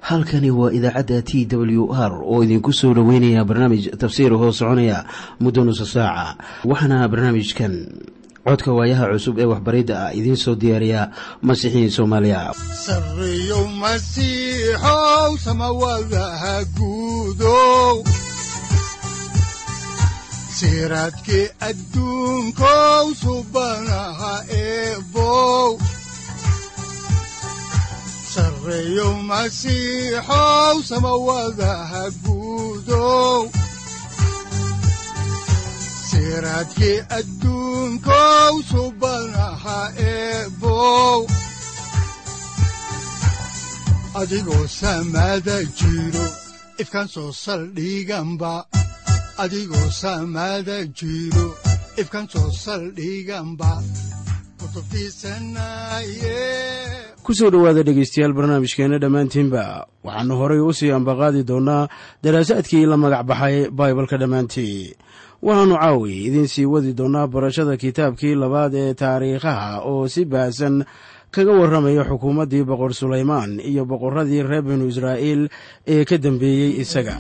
halkani waa idaacadda t w r oo idinku soo dhoweynaya barnaamij tafsiir hoo soconaya muddo nusa saaca waxaana barnaamijkan codka waayaha cusub ee waxbaridda ah idiin soo diyaariya masiixiin soomaaliya sareyow masiixow samawadaha guudow siraadkii adduunkow subanaha eebow sareyow masiixow samawadaha guudow siraadkii adduunkow subanaha eebow adigoo samaada jiro ifkaan soo saldhiganba adigoo samaada jiro ifkaan soo saldhiganba ku soo dhowaada dhegaystayaal barnaamijkeenna dhammaantiinba waxaannu horay u sii ambaqaadi doonnaa daraasaadkii la magac baxay baibalka dhammaantii waxaannu caawi idiin sii wadi doonnaa barashada kitaabkii labaad ee taariikhaha oo si baahsan kaga warramaya xukuumaddii boqor sulaymaan iyo boqorradii reer binu israa'iil ee ka dambeeyey isaga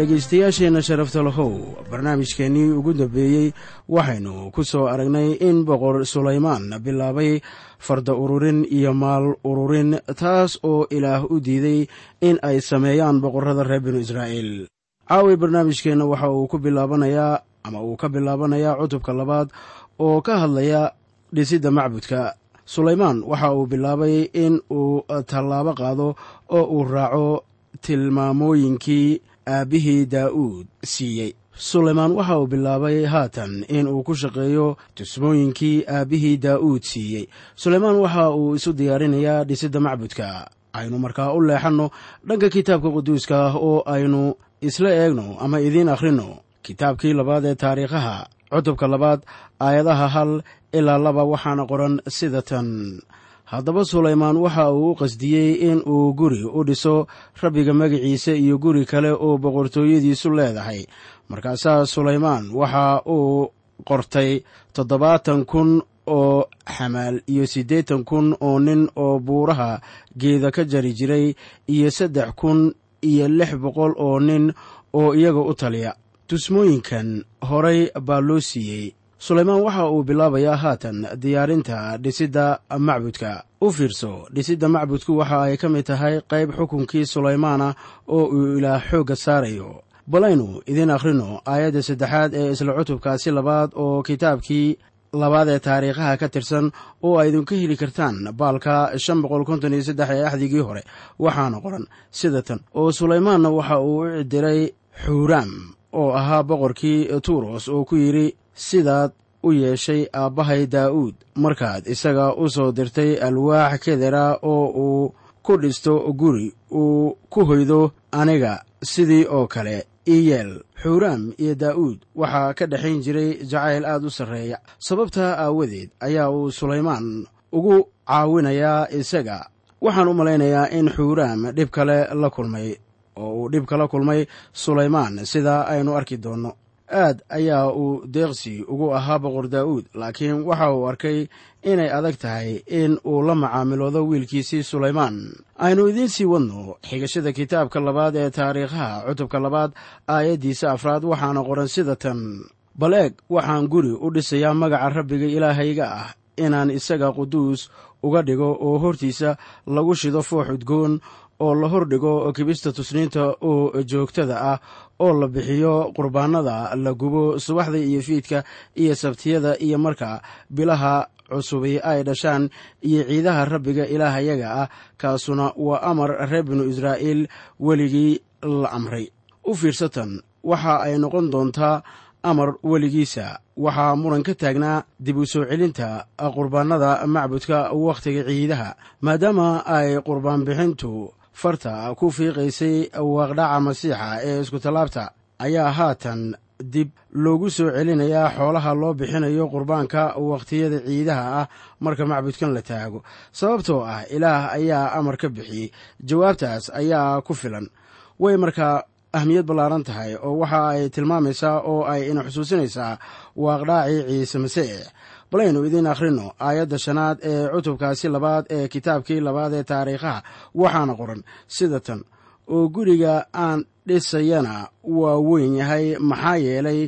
dhegaystayaasheenna sharafta lahow barnaamijkeennii ugu dambeeyey waxaynu ku soo aragnay in boqor sulaymaan bilaabay farda ururin iyo maal ururin taas oo ilaah u diiday in ay sameeyaan boqorrada reer binu israa'iil caawi barnaamijkeenna waxa uu ku bilaabanayaa ama uu ka bilaabanayaa cutubka labaad oo ka hadlaya dhisidda macbudka sulaymaan waxa uu bilaabay in uu tallaabo qaado oo uu raaco tilmaamooyinkii aabbihii daa'uud siiyey sulaymaan waxa uu bilaabay haatan in uu ku shaqeeyo tusmooyinkii aabbihii daa'uud siiyey sulaymaan waxa uu isu diyaarinayaa dhisidda macbudka aynu markaa u leexanno dhanka kitaabka quduuska ah oo aynu isla eegno ama idiin akhrinno kitaabkii labaad ee taariikhaha cutubka labaad aayadaha hal ilaa laba waxaana qoran sida tan haddaba sulaymaan waxa uu u qasdiyey in uu guri u dhiso rabbiga magaciisa iyo guri kale oo boqortooyadiisu leedahay markaasaa sulaymaan waxa uu qortay toddobaatan kun oo xamaal iyo siddeetan kun oo nin oo buuraha geeda ka jari jiray iyo saddex kun iyo lix boqol oo nin oo iyaga u taliya tusmooyinkan horay baa loo siiyey sulaymaan waxa uu bilaabayaa haatan diyaarinta dhisidda macbudka u fiirso dhisidda macbudku waxa ay ka mid tahay qayb xukunkii sulaymaana oo uu ilaah xoogga saarayo balaynu idiin akhrino aayadda saddexaad ee isla cutubkaasi labaad oo kitaabkii labaad ee taariikhaha ka tirsan oo ay idinku heli kartaan baalka shan boqol konton iyo saddex ee axdigii hore waxaana qoran sida tan oo sulaymaanna waxa uu u cidiray xuuraam oo ahaa boqorkii tuuros oo ku yidhi sidaad u yeeshay aabbahay daa'uud markaad isaga u soo dirtay alwaax kedera oo uu ku dhisto guri uu ku hoydo aniga sidii oo kale iyeel xuuraam iyo daa'uud waxaa ka dhexayn jiray jacayl aad u sarreeya sababtaa aawadeed ayaa uu sulaymaan ugu caawinayaa isaga waxaan u malaynayaa in xuuraam dhib kale la kulmay oo uu dhib kala kulmay sulaymaan sida aynu arki doonno aad ayaa uu deeqsi ugu ahaa boqor daa'uud laakiin waxa uu arkay inay adag tahay in uu la macaamiloodo wiilkiisii sulaymaan aynu idiin sii wadno xigashada kitaabka labaad ee taariikhaha cutubka labaad aayaddiisa afraad waxaana qoran sida tan bal eeg waxaan guri u dhisayaa magaca rabbiga ilaahayga ah inaan isaga quduus uga dhigo oo hortiisa lagu shido foox udgoon oo la hordhigo kibista tusniinta oo joogtada ah oo la bixiyo qurbaanada la gubo subaxda iyo fiidka iyo sabtiyada iyo marka bilaha cusubi ay dhashaan iyo ciidaha rabbiga ilaahayaga ah kaasuna waa amar reer binu israa'iil weligii la amray u fiirsatan waxa ay noqon doontaa amar weligiisa waxaa muran ka taagnaa dib u soo celinta qurbaanada macbudka wakhtiga ciidaha maadaama ay qurbaan bixintu farta ku fiiqaysay waaqdhaca masiixa ee iskutallaabta ayaa haatan dib loogu soo celinayaa xoolaha loo bixinayo qurbaanka wakhtiyada ciidaha ah marka macbudkan la taago sababtoo ah ilaah ayaa amar ka bixiyey jawaabtaas ayaa ku filan way markaa ahmiyad ballaaran tahay oo waxa ay tilmaamaysaa oo ay ina xusuusinaysaa waaqdhaacii ciise masiix balaynu idiin akhrino aayadda shanaad ee cutubkaasi labaad ee kitaabkii labaad ee taariikhaha waxaana qoran sida tan oo guriga aan dhisayana waa weyn yahay maxaa yeelay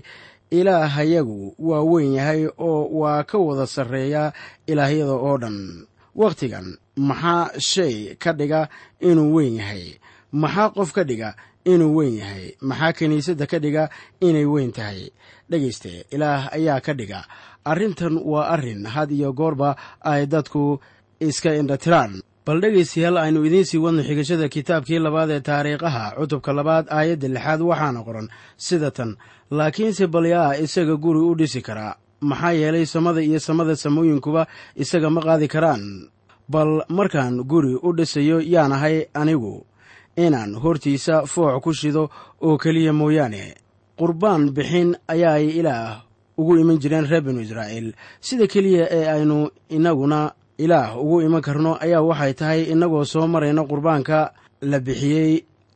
ilaahayagu waa weyn yahay oo waa ka wada sarreeya ilaahyada oo dhan wakhtigan maxaa shay ka dhiga inuu weyn yahay maxaa qof ka dhiga inuu weyn yahay maxaa kiniisadda ka dhiga inay weyn tahay dhegayste ilaah ayaa ka dhiga arrintan waa arrin had iyo goorba ay dadku iska indhatiraan bal dhegaystayaal aynu idiin sii wadno xigashada kitaabkii labaad ee taariikhaha cutubka labaad aayadda lixaad waxaana qoran sida tan laakiinse balyaa isaga guri u dhisi karaa maxaa yeelay samada iyo samada samooyinkuba isaga ma qaadi karaan bal markaan guri u dhisayo yaanahay anigu inaan hortiisa foox ku shido oo keliya mooyaane qurbaan bixin ayaay ilaah ugu iman jireen reer binu israa'iil sida keliya ee aynu innaguna ilaah ugu iman karno ayaa waxay tahay innagoo soo marayna qurbaanka la bixiyey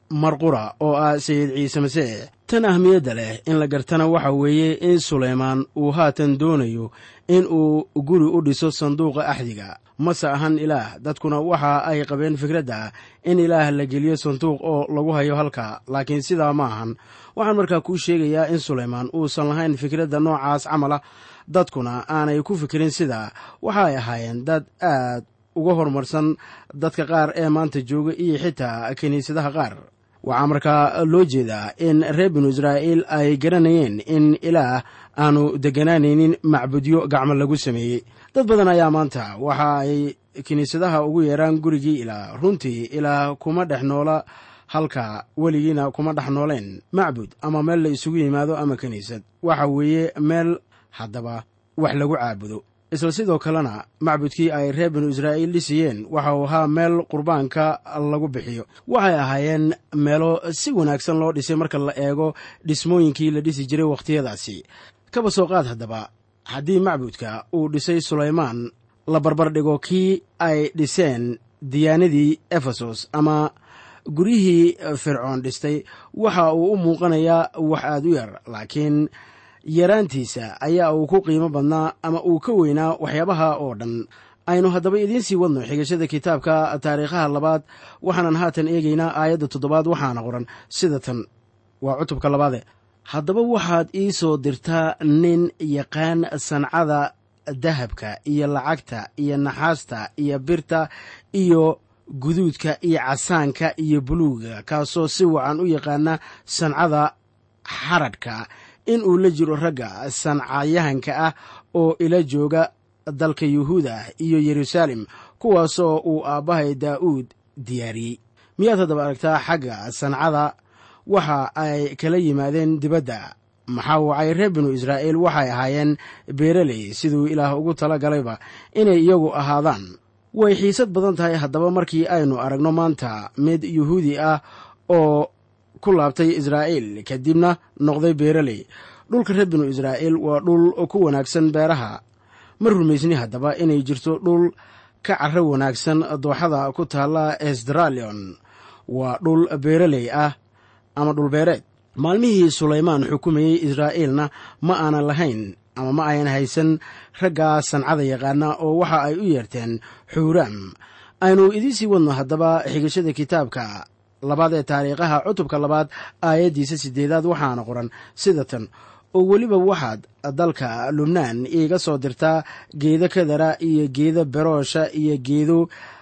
marqura oo ah sayid ciise masiix tan ahmiyadda leh in la gartana waxa weeye in sulaymaan uu haatan doonayo in uu guri u dhiso sanduuqa axdiga mase ahan ilaah dadkuna waxa ay qabeen fikradda in ilaah la geliyo sanduuq oo lagu hayo halka laakiin sidaa ma ahan waxaan markaa kuu sheegayaa in sulaymaan uusan lahayn fikradda noocaas camala dadkuna aanay ku fikirin sidaa waxa ay ahaayeen dad aad uga horumarsan dadka qaar ee maanta jooga iyo xitaa kiniisadaha qaar waxaa markaa loo jeedaa in reer binu israa'iil ay garanayeen in ilaah aanu degganaanaynin macbudyo gacmo lagu sameeyey dad badan ayaa maanta waxa ay kiniisadaha ugu yeeraan gurigii ilaah runtii ilaah kuma dhex noola halka weligiina kuma dhex nooleen macbud ama meel la isugu yimaado ama kiniisad waxa weeye meel haddaba wax lagu caabudo isla sidoo kalena macbudkii ay reer binu israa'iil dhisiyeen waxa uu ahaa meel qurbaanka lagu bixiyo waxay ahaayeen meelo si wanaagsan loo dhisay marka la eego dhismooyinkii la dhisi jiray wakhtiyadaasi kaba soo qaad haddaba haddii macbudka uu dhisay sulaymaan la barbardhigo kii ay dhiseen diyaanadii efesos ama guryihii fircoon dhistay waxa uu u muuqanayaa wax aad u yar laakiin yaraantiisa ayaa uu ku qiimo badnaa ama uu ka weynaa waxyaabaha oo dhan aynu haddaba idiin sii wadno xigashada kitaabka taariikhaha labaad waxaanan haatan eegaynaa aayadda toddobaad waxaana qoran sida tan waa cutubka labaade haddaba waxaad ii soo dirtaa nin yaqaan sancada dahabka iyo lacagta iyo naxaasta iyo birta iyo guduudka iyo casaanka iyo buluuga kaasoo si wacan u yaqaana sancada xaradhka in uu la jiro ragga sancayahanka ah oo ila jooga dalka yuhuuda iyo yeruusaalem kuwaasoo uu aabbahay daa'uud diyaariyey miyaad haddaba aragtaa xagga sancada waxa ay kala yimaadeen dibadda maxaa wacay reer binu israa'iil waxay ahaayeen beeraley siduu ilaah ugu tala galayba inay iyagu ahaadaan way xiisad badan tahay haddaba markii aynu aragno maanta mid yuhuudi ah oo ku laabtay israa'iil kadibna noqday beeraley dhulka reer binu israa'iil waa dhul ku wanaagsan beeraha ma rumaysni haddaba inay jirto dhul ka carro wanaagsan dooxada ku taalla esdralion waa dhul beeraley ah ama dhulbeereed maalmihii sulaymaan xukumayey israa'iilna ma aanan lahayn ama ma ayan haysan raggaa sancada yaqaana oo waxa ay u yeerteen xuuraam aynu idiin sii wadno haddaba xigashada kitaabka labaad ee taariikhaha cutubka labaad aayaddiisa siddeedaad waxaana qoran sida tan oo weliba waxaad dalka lubnaan iiga soo dirtaa geedo kadara iyo geedo beroosha iyo geedo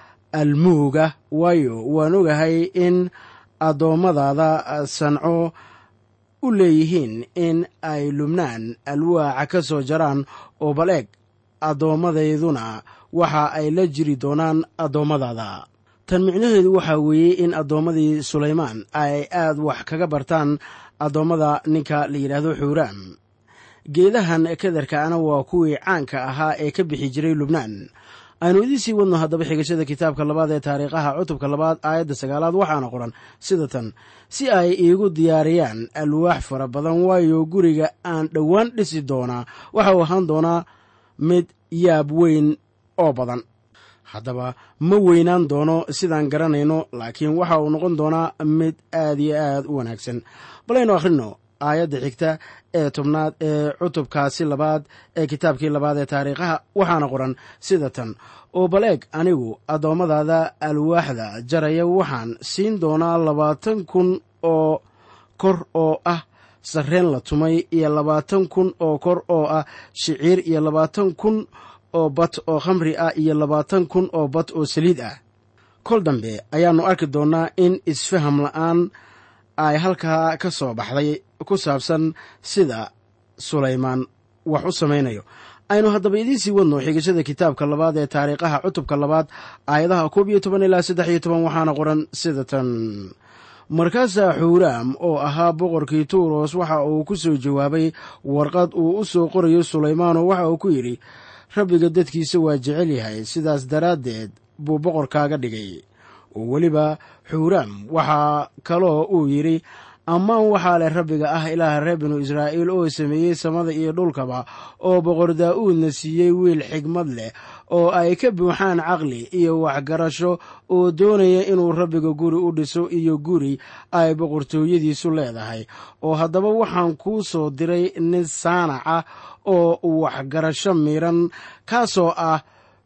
almuuga waayo waan ogahay in addoommadaada sanco u leeyihiin in ay lubnaan alwaaca ka soo jaraan oo bal eeg addoommadeyduna waxa ay la jiri doonaan addoommadaada tan micnaheedu waxaa weeye in addoommadii sulaymaan ay aad wax kaga bartaan addoommada ninka la yidhaahdo xuuraam geedahan kadarkaana waa kuwii caanka ahaa ee ka bixi jiray lubnaan aynu idiin sii wadno haddaba xigashada kitaabka labaad ee taariikhaha cutubka labaad aayadda sagaalaad waxaana qoran sida tan si ay iigu diyaariyaan alwaax fara badan waayo guriga aan dhowaan dhisi doonaa waxa uu ahaan doonaa mid yaab weyn oo badan haddaba ma weynaan doono sidaan garanayno laakiin waxa uu noqon doonaa mid aad iyo aad u wanaagsan balaynu akhrino aayadda xigta ee tobnaad ee cutubkaasi labaad ee kitaabkii labaad ee taariikhaha waxaana qoran sida tan oo bal eeg anigu addoommadaada alwaaxda jaraya waxaan siin doonaa labaatan kun oo kor oo ah sarreen la tumay iyo labaatan kun oo kor oo ah shiciir iyo labaatan kun oo bad oo khamri ah iyo labaatan kun oo bad oo saliid ah kol dambe ayaannu arki doonnaa in isfaham la'aan ay halkaa ka soo baxday ku saabsan sida sulaymaan wax u samaynayo aynu haddaba idiin sii wadno xigashada kitaabka labaad ee taariikhaha cutubka labaad aayadaha koob iyo toban ilaa saddex iyo toban waxaana qoran sida tan markaasaa xuuraam oo ahaa boqorkii tuuros waxa uu ku soo jawaabay warqad uu u soo qorayo sulaymaanoo waxa uu ku yidhi rabbiga dadkiisa waa jecel yahay sidaas daraaddeed buu boqorkaaga dhigay oo weliba xuuraam waxaa kaloo uu yidhi ammaan waxaa leh rabbiga ah ilaaha reer binu israa'iil oo sameeyey samada iyo dhulkaba oo boqor daa'uudna siiyey wiil xigmad leh oo ay ka buuxaan caqli iyo waxgarasho oo doonaya inuu rabbiga guri u dhiso iyo guri ay boqortooyadiisu leedahay oo haddaba waxaan kuu soo diray nin saanac ah oo waxgarasho miran kaasoo ah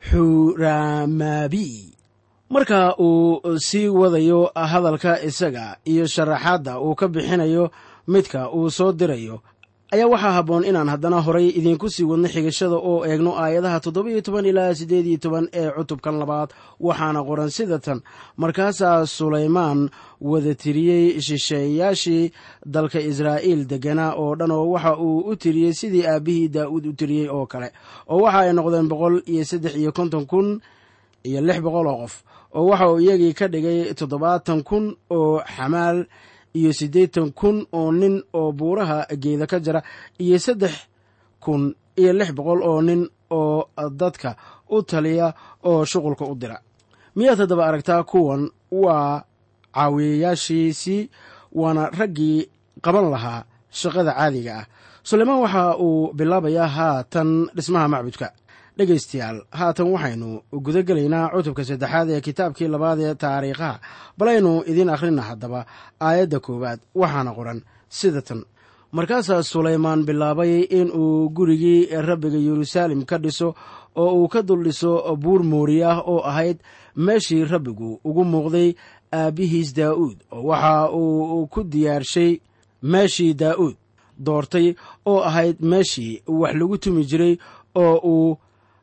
xuramaabi marka uu sii wadayo hadalka isaga iyo sharaxaadda uu ka bixinayo midka uu soo dirayo ayaa waxaa habboon inaan haddana horay idiinku sii wadno xigashada oo eegno aayadaha toddoba-iyo toban ilaa siddeed iyo toban ee cutubkan labaad waxaana qoran sida tan markaasaa sulaymaan wada tiriyey shisheeyaashii dalka israa'iil degganaa oo dhan oo waxa uu u tiriyey sidii aabbihii daa'uud u tiriyey oo kale oo waxa ay noqdeen boqol iyo saddex iyo konton kun iyo lix boqol oo qof oo waxa uu iyagii ka dhigay toddobaatan kun oo xamaal iyo siddeetan kun oo nin oo buuraha geeda ka jira iyo saddex kun iyo lix boqol oo nin oo dadka u taliya oo shuqulka u dira miyaad haddaba aragtaa kuwan waa caawiyayaashiisii waana raggii qaban lahaa shaqada caadiga ah sulaymaan waxa uu bilaabayaa haatan dhismaha macbudka dhegaystayaal haatan waxaynu guda gelaynaa cutubka saddexaad ee kitaabkii labaad ee taariikhaha balaynu idiin akhrina haddaba aayadda koowaad waxaana qoran sida tan markaasaa sulaymaan bilaabay in uu gurigii rabbiga yeruusaalem ka dhiso oo uu ka dul dhiso buur moori ah oo ahayd meeshii rabbigu ugu muuqday aabbihiis daa'uud oo waxa uu ku diyaarshay meeshii daa'uud doortay oo ahayd meeshii wax lagu tumi jiray oo uu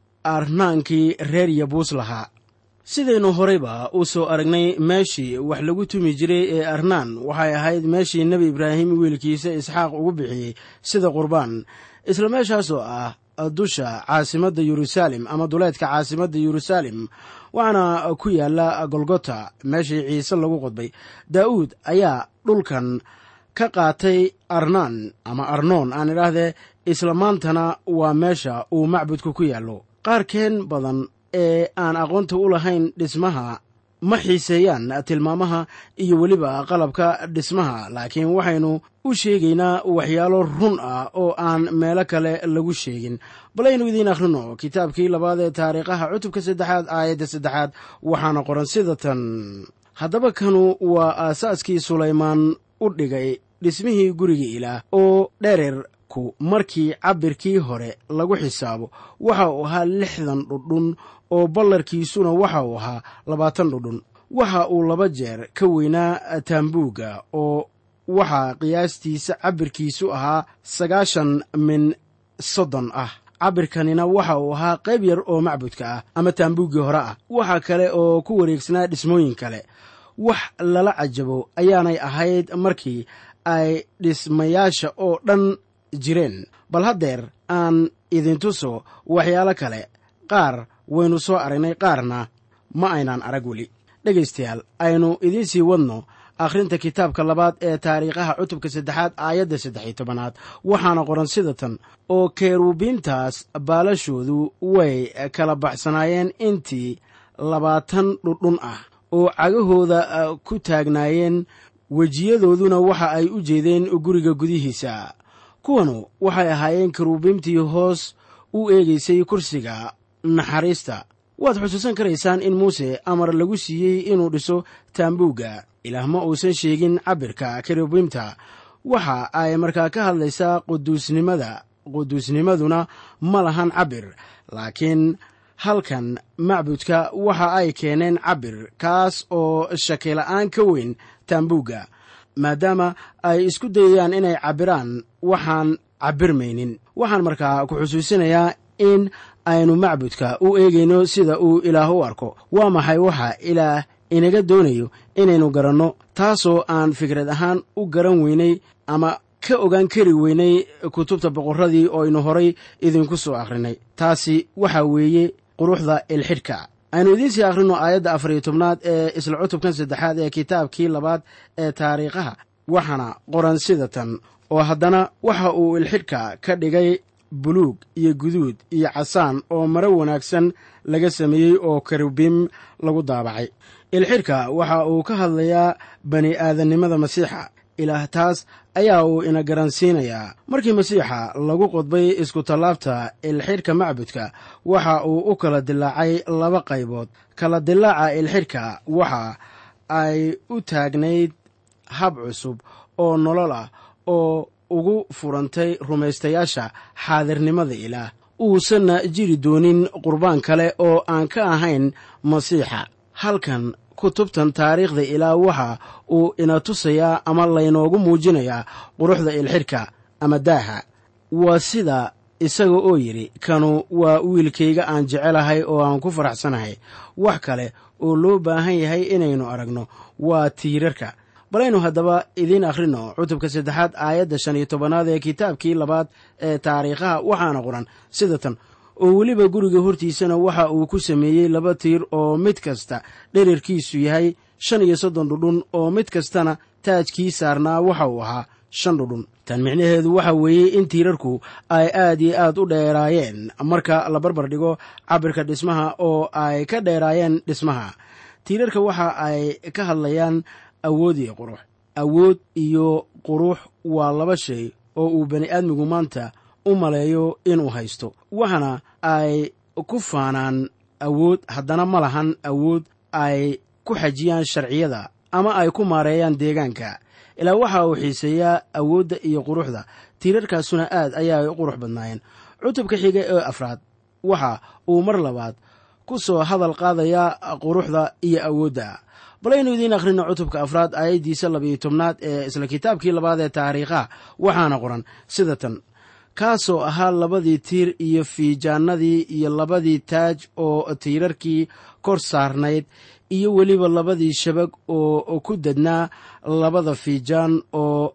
arnaankii reer yabuus lahaa sidaynu horeyba u soo aragnay meeshii wax lagu tumi jiray ee arnaan waxay ahayd meeshii nebi ibraahim wiilkiisa isxaaq ugu bixiyey sida qurbaan isla meeshaasoo ah dusha caasimadda yeruusaalem ama duleedka caasimadda yeruusaalem waxaana ku yaala golgota meeshii ciise lagu qodbay daa'uud ayaa dhulkan ka qaatay arnaan ama arnoon aan idhaahdee isla maantana waa meesha uu macbudka ku yaallo qaarkeen badan ee aan aqoonta u lahayn dhismaha ma xiiseeyaan tilmaamaha iyo weliba qalabka dhismaha laakiin waxaynu u sheegaynaa waxyaalo run ah oo aan meelo kale lagu sheegin balaynu idiin akhrino kitaabkii labaad ee taariikhaha cutubka saddexaad aayadda saddexaad waxaana qoran sida tan haddaba kanu waa aasaaskii sulaymaan u dhigay dhismihii guriga ilaah oo dhererku markii cabirkii hore lagu xisaabo waxa uu ahaa lixdan dhudhun oo ballarkiisuna waxa uu ahaa labaatan dhudhun waxa uu laba jeer ka weynaa taambuugga oo waxaa qiyaastiisa cabirkiisu ahaa sagaashan min soddon ah cabirkanina waxa uu ahaa qayb yar oo macbudka ah ama taambuuggii hore ah waxa kale oo ku wareegsanaa dhismooyin kale wax lala cajabo ayaanay ahayd markii ay dhismayaasha oo dhan jireen bal haddeer aan idintuso waxyaalo kale qaar waynu soo aragnay qaarna ma aynaan arag weli dhegaystayaal aynu idiin sii wadno akhrinta kitaabka labaad ee taariikhaha cutubka saddexaad aayadda saddex iyo tobanaad waxaana qoran sida tan oo kerubiintaas baalashoodu way kala baxsanaayeen intii labaatan dhudhun ah oo cagahooda ku taagnaayeen wejiyadooduna waxa ay u jeedeen guriga gudihiisa kuwanu waxay ahaayeen kerubiimtii hoos u eegaysay kursiga naxariista waad xusuusan karaysaan in muuse amar lagu siiyey inuu dhiso taambuugga ilaah ma uusan sheegin cabirka kerubiimta waxa ay markaa ka hadlaysaa quduusnimada quduusnimaduna ma lahan cabir laakiin halkan macbudka waxa ay keeneen cabir kaas oo shakila'aan ka weyn taambuugga maadaama ay isku dayayaan inay cabbiraan waxaan cabbirmaynin waxaan markaa ku xusuusinayaa in aynu macbudka u eegayno sida uu ilaah u arko waa maxay waxa ilaah inaga doonayo inaynu garanno taasoo aan fikrad ahaan u garan weynay ama ka ogaan kari weynay kutubta boqorradii oo aynu horay idinku soo akhrinay taasi waxa weeye quruxda ilxidhka aynu idiin sii akhrino aayadda afar iyo tobnaad ee isla cutubkan saddexaad ee kitaabkii labaad ee taariikhaha waxaana qoran sida tan oo haddana waxa uu ilxidhka ka dhigay buluug iyo guduud iyo casaan oo maro wanaagsan laga sameeyey oo karubiim lagu daabacay ilxidhka waxa uu ka hadlayaa bani aadannimada masiixa ilaah taas ayaa uu ina garansiinayaa markii masiixa lagu qodbay iskutallaabta ilxidhka macbudka waxa uu u kala dilaacay laba qaybood kala dilaaca ilxidhka waxa ay u taagnayd hab cusub oo nolol ah oo ugu furantay rumaystayaasha xaadirnimada ilaah uusanna jiri doonin qurbaan kale oo aan ka ahayn masiixa halkan kutubtan taariikhda ilaa waxa uu ina tusayaa ama laynoogu muujinayaa quruxda ilxidhka ama daaha waa sida isaga oo yidhi kanu waa wiilkayga aan jecelahay oo aan ku faraxsanahay wax kale oo loo baahan yahay inaynu aragno waa tiirarka balaynu haddaba idiin akhrino cutubka saddexaad aayadda shan iyo tobanaad ee kitaabkii labaad ee taariikhaha waxaana qoran sida tan oo weliba guriga hortiisana waxa uu ku sameeyey laba tiir oo mid kasta dherarkiisu yahay shan iyo soddon dhudhun oo mid kastana taajkii saarnaa waxa uu ahaa shan dhudhun tan micnaheedu waxa weeye in tiirarku ay aad iyo aad u dheeraayeen marka la barbar dhigo cabirka dhismaha oo ay ka dheeraayeen dhismaha tiirarka waxa ay ka hadlayaan awood iyo qurux awood iyo qurux waa laba shay oo uu bani aadmigu maanta u maleeyo inuu haysto waxaana ay ku faanaan awood haddana ma lahan awood ay ku xajiyaan sharciyada ama ay ku maareeyaan deegaanka ilaa waxa uu xiiseeyaa awoodda iyo quruxda tiirarkaasuna aad ayaa ay u qurux badnaayeen cutubka xiga ee afraad waxa uu mar labaad ku soo hadal qaadayaa quruxda iyo awoodda balaynu idiin akhrino cutubka afraad aayaddiisa labiyo tobnaad ee isla kitaabkii labaad ee taariikhaha waxaana qoran sida tan kaasoo ahaa labadii tiir iyo fiijaanadii iyo labadii taaj oo tiirarkii kor saarnayd iyo weliba labadii shabag oo ku dadnaa labada fiijaan oo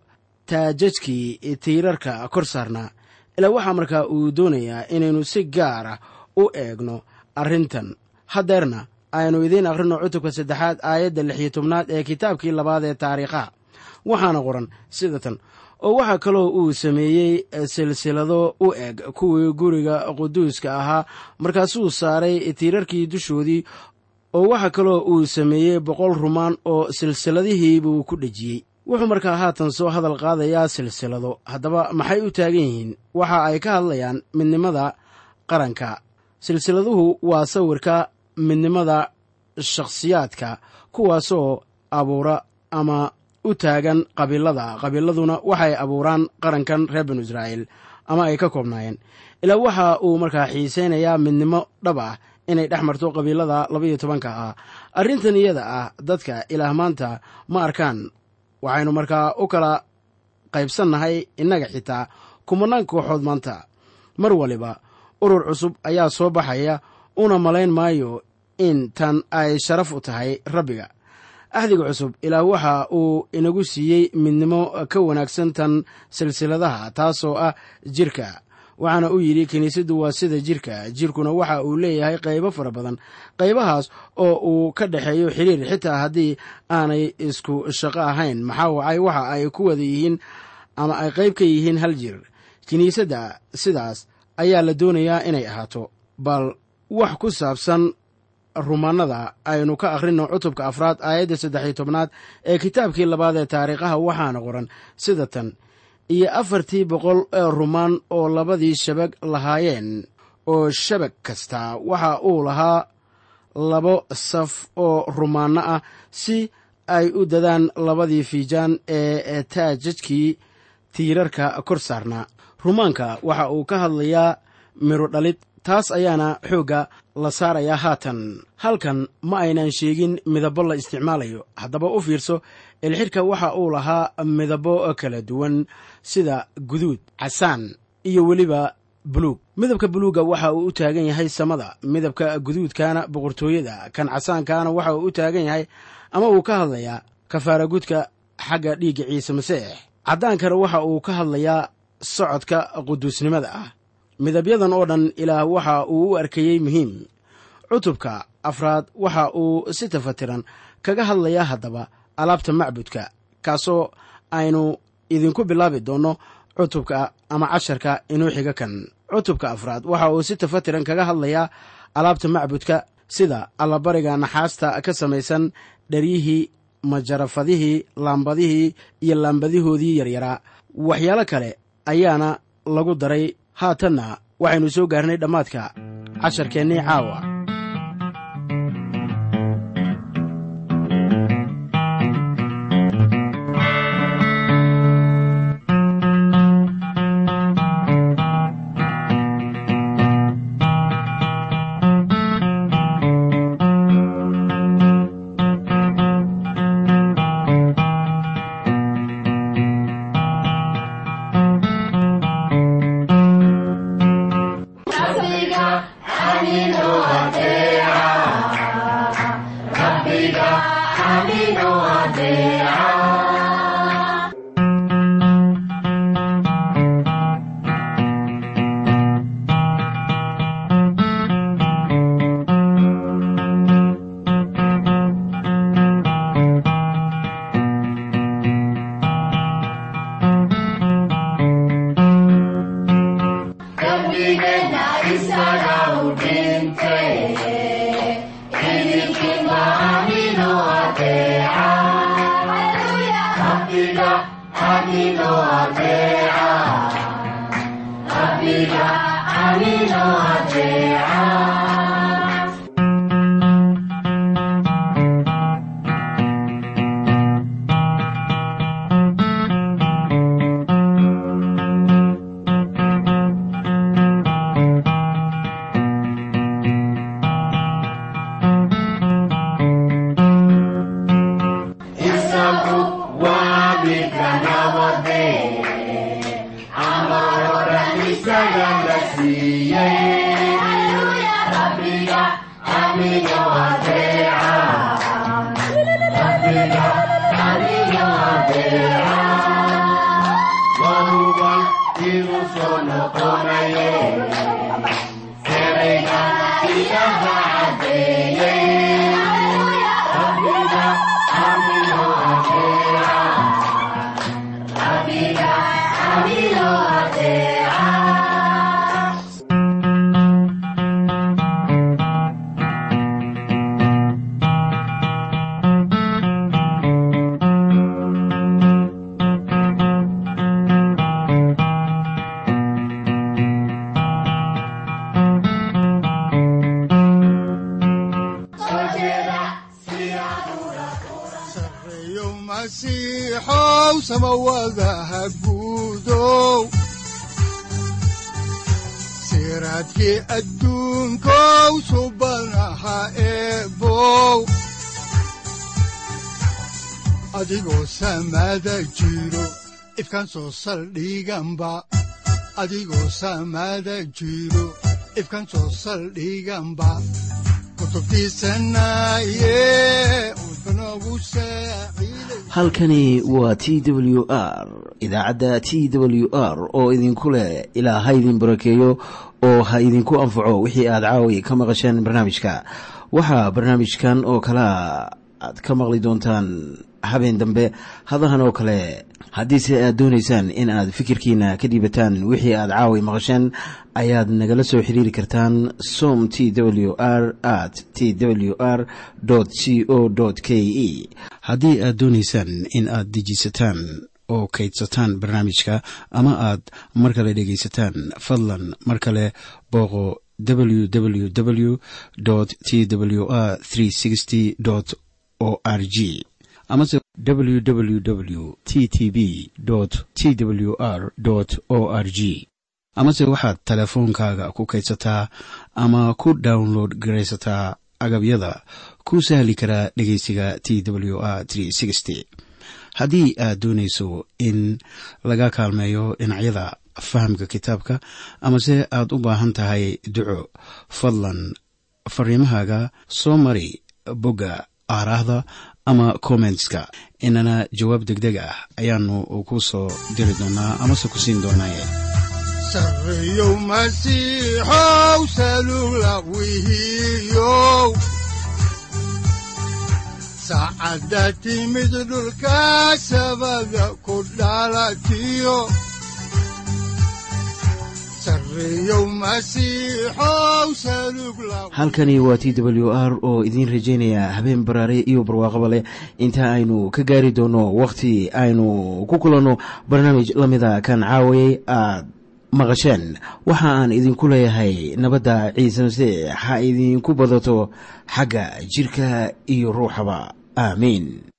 taajajkii tiirarka kor saarnaa ilaa waxaa markaa uu doonayaa inaynu si gaar ah u eegno arrintan haddeerna aynu idiin akhrino cutubka saddexaad aayadda lix iyo tobnaad ee kitaabkii labaad ee taariikhaha waxaana qoran sida tan oo waxaa kaloo uu sameeyey silsilado u eg kuwii guriga quduuska ahaa markaasuu saaray tiirarkii dushoodii oo waxaa kaloo uu sameeyey boqol rumaan oo silsiladihiibuu ku dhejiyey wuxuu markaa haatan soo hadal qaadayaa silsilado haddaba maxay u taagan yihiin waxa ay ka hadlayaan midnimada qaranka silsiladuhu waa sawirka midnimada shakhsiyaadka kuwaasoo abuura ama u taagan qabiilada qabiiladuna waxay abuuraan qarankan reer banu israa'iil ama ay ka koobnaayeen ilaa waxa uu markaa xiisaynayaa midnimo dhab ah inay dhex marto qabiilada labaiyo tobanka ah arrintan iyada ah dadka ilaah maanta ma arkaan waxaynu markaa u kala qaybsannahay innaga xitaa kumanaan kooxood maanta mar waliba urur cusub ayaa soo baxaya una malayn maayo in tan ay sharaf u tahay rabbiga axdiga cusub ilaah waxa uu inagu siiyey midnimo ka wanaagsan tan silsiladaha taasoo ah jirka waxaana uu yidhi kiniisaddu waa sida jirka jirkuna waxa uu leeyahay qaybo fara badan qaybahaas oo uu ka dhexeeyo xiriir xitaa haddii aanay isku shaqo ahayn maxaa wacay waxa ay ku wada yihiin ama ay qayb ka yihiin hal jir kiniisadda sidaas ayaa la doonayaa inay ahaato bal wax ku saabsan rumaanada aynu ka akhrino cutubka afraad aayadda saddex iyo tobnaad ee kitaabkii labaad ee taariikhaha waxaana qoran sida tan iyo afartii boqol ee rumaan oo labadii shabag lahaayeen oo shabag kasta waxa uu lahaa labo saf oo rumaanno ah si ay u dadaan labadii fiijaan ee taajajkii tiirarka kor saarnaa rumaanka waxa uu ka hadlayaa midho dhalid taas ayaana xoogga la saarayaa haatan halkan ma aynan sheegin midabo la isticmaalayo haddaba u fiirso ilxidhka waxa uu lahaa midabo kala duwan sida guduud casaan iyo weliba buluug midabka buluugga waxa uu u taagan yahay samada midabka guduudkaana boqortooyada kan casaankaana waxa uu u taagan yahay ama uu ka hadlayaa kafaaragudka xagga dhiigga ciise masiix caddaankana waxa uu ka hadlayaa socodka quduusnimada ah midabyadan oo dhan ilaah waxa uu u arkayey muhiim cutubka afraad waxa uu si tafatiran kaga hadlayaa haddaba alaabta macbudka kaasoo aynu idinku bilaabi doonno cutubka ama casharka inuu xiga kan cutubka afraad waxa uu si tafatiran kaga hadlayaa alaabta macbudka sida allabariga naxaasta ka samaysan dharyihii majarafadihii laambadihii iyo laambadihoodii yaryaraa waxyaalo kale ayaana lagu daray haatanna waxaynu soo gaarnay dhammaadka casharkeennii caawa siraadkii adduunkow subanaha eebow adigoo samaada jiro ifkaan soo saldhiganba adigoo samaada jiro ifkaan soo saldhiganba halkani waa t w r idaacadda t w r oo idinku leh ilaa ha idin barakeeyo oo ha idinku anfaco wixii aad caawi ka maqasheen barnaamijka waxaa barnaamijkan oo kalea aad ka maqli doontaan habeen dambe hadahan oo kale haddiise aad doonaysaan in aad fikirkiina ka dhiibataan wixii aad caawi maqasheen ayaad nagala soo xiriiri kartaan som t w r at t w r c o k e haddii aad doonaysaan in aad dejiisataan oo kaydsataan barnaamijka ama aad mar kale dhegaysataan fadlan mar kale booqo www t w r o r g amase www t t b t w r o r g amase waxaad teleefoonkaaga ku kaydsataa ama ku download garaysataa agabyada ku sahli karaa dhegeysiga t w r haddii aad doonayso in laga kaalmeeyo dhinacyada fahamka kitaabka amase aad u baahan tahay duco fadlan fariimahaaga soo mari bogga aaraahda ama kommentska inana jawaab degdeg ah ayaanu ku soo diri doonaa amase ku siin doonaaye sareyow masiixow salula wihiyow saacadda timid dhulka sabada ku dhalatiyo masiixow salugla halkani waa t w r oo idiin rajaynaya habeen baraare iyo barwaaqaba leh inta aynu ka gaari doono wakhti aynu ku kulanno barnaamij la mida kan caawayay aad maqasheen waxa aan idinku leeyahay nabadda ciise masiix ha idinku badato xagga jidhka iyo ruuxaba aamiin